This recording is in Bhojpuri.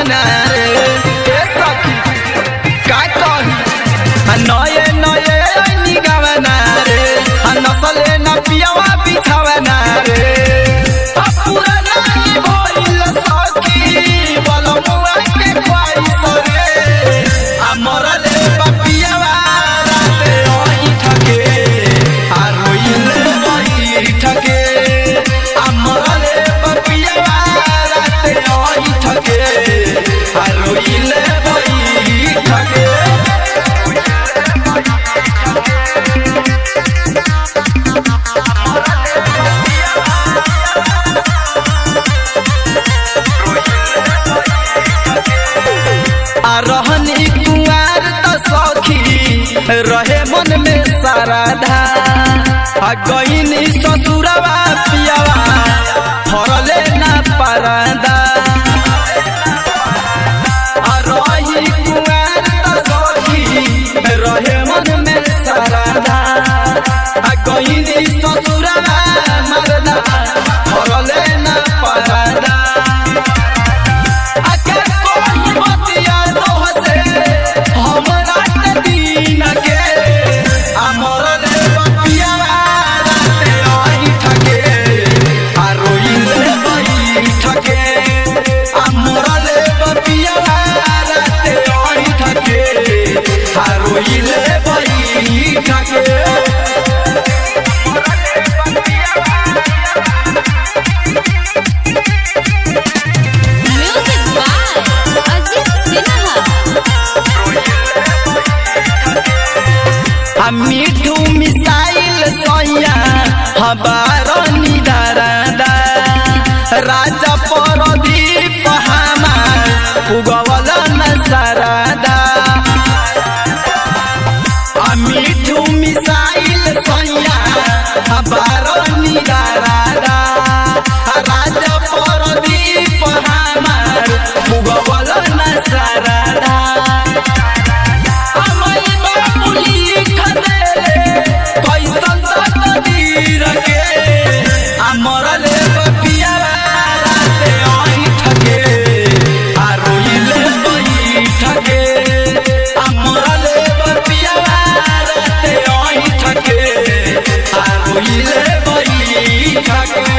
गावना रे ए सखी का कही आ नये नये ऐनी गावना रे आ नसले न पियावा बिछावना रे आ पुराना ई भइल सखी बलमुआ के ख्वाइश रे आ मरले बपियावा राते ओही ठके आ रोइले बही ठके आ मरले बपियावा राते ओही ठके आ रोइले बही ठके आ रहनी कुआर त सखी रहे मन में साराधा आ गईनी ससुरवा पियावा फरले ना पारादा आ रही कुआर त सखी रहे मन में साराधा आ गईनी ससुरवा मरदा फरले ना पारादा आके कोई बतिया तोहसे हमरा के दीन के आ मरले बतिया राते आई ठके आ रोइले बई ठके आ मरले बतिया राते आई ठके आ रोइले बई ठके Music by Ajit Sinha. आ मिठू मिसाइल सैया हबार निदारादा राजा परदीप हमार उगवल नसरादा आ मिठू मिसाइल सैया हबार निदारादा राजा परदीप हमार उगवल नसरादा हमई बाबुली खदेले कैसन तकदीर के आ मरले बपिया राते आई ठके आ रोइले बई ठके आ मरले बपिया राते आई ठके आ रोइले बई ठके